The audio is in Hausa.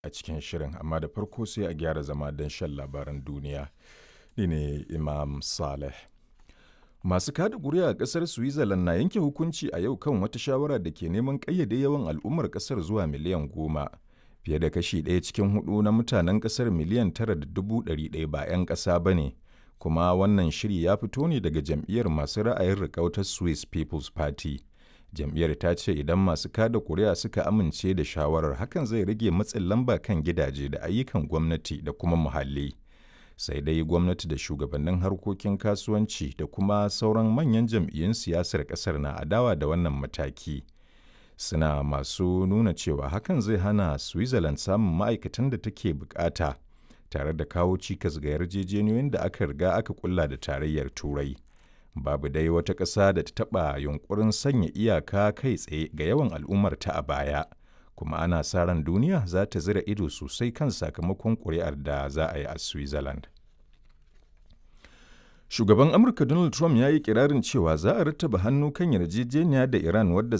a cikin shirin amma da farko sai a gyara zama don shan labaran duniya. Ni ne Imam Saleh. Masu kada ƙuri'a a ƙasar Switzerland na yanke hukunci a yau kan wata shawara da ke neman ƙayyade yawan al'ummar ƙasar zuwa miliyan goma. Fiye da kashi ɗaya cikin hudu na mutanen ƙasar miliyan tara da dubu ɗari ɗaya ba 'yan ƙasa ba ne. Kuma wannan shiri ya fito ne daga jam'iyyar masu ra'ayin riƙautar Swiss People's Party. Jam'iyyar ta ce idan masu kada ƙuri'a suka amince da shawarar hakan zai rage matsin lamba kan gidaje da ayyukan gwamnati da kuma muhalli. sai dai gwamnati da shugabannin harkokin kasuwanci da kuma sauran manyan jam'iyyun siyasar kasar na adawa da wannan mataki suna masu nuna cewa hakan zai hana switzerland samun ma'aikatan da take bukata tare da kawo cikas ga yarjejeniyoyin da aka riga aka kulla da tarayyar turai babu dai wata ƙasa da ta taɓa yunkurin sanya iyaka kai tsaye ga yawan al'ummarta a baya kuma ana sa ran duniya za ta zira ido sosai kan sakamakon ƙuri'ar da za a yi a Switzerland. Shugaban Amurka Donald Trump ya yi kirarin cewa za a rattaba hannu kan yarjejeniya da Iran wadda